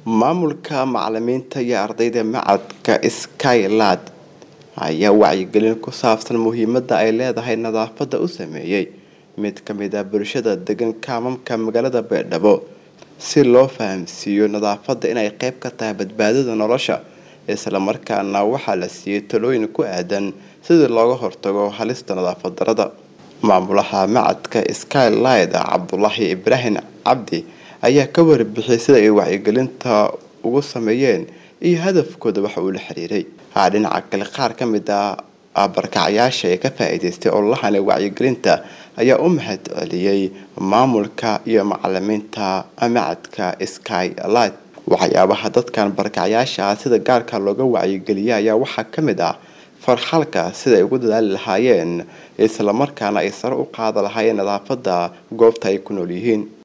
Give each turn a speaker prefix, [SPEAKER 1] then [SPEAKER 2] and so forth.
[SPEAKER 1] maamulka macalimiinta iyo ardayda macadka skylad ayaa wacyigelin ku saabsan muhiimada ay leedahay nadaafada u sameeyey mid kamid ah bulshada degan kaamamka magaalada baydhabo si loo fahamsiiyo nadaafada inay qeyb ka tahay badbaadada nolosha islamarkaana waxaa la siiyey talooyin ku aadan sidii looga hortago halista nadaafad darada maamulaha macadka skylid cabdulaahi ibraahim cabdi ayaa ka warbixiyay sida ay wacyigelinta ugu sameeyeen iyo hadafkooda waxa uu la xiriiray dhinaca kale qaar ka mid ah barkacyaasha ee ka faa-iideystay ololahani wacyigelinta ayaa u mahad celiyey maamulka iyo macalimiinta macadka skylid waxyaabaha dadkan barkacyaasha ah sida gaarka looga wacyigeliya ayaa waxaa ka mid ah farxalka sida ay ugu dadaali lahaayeen islamarkaana ay sare u qaada lahaayeen nadaafada goobta ay ku nool yihiin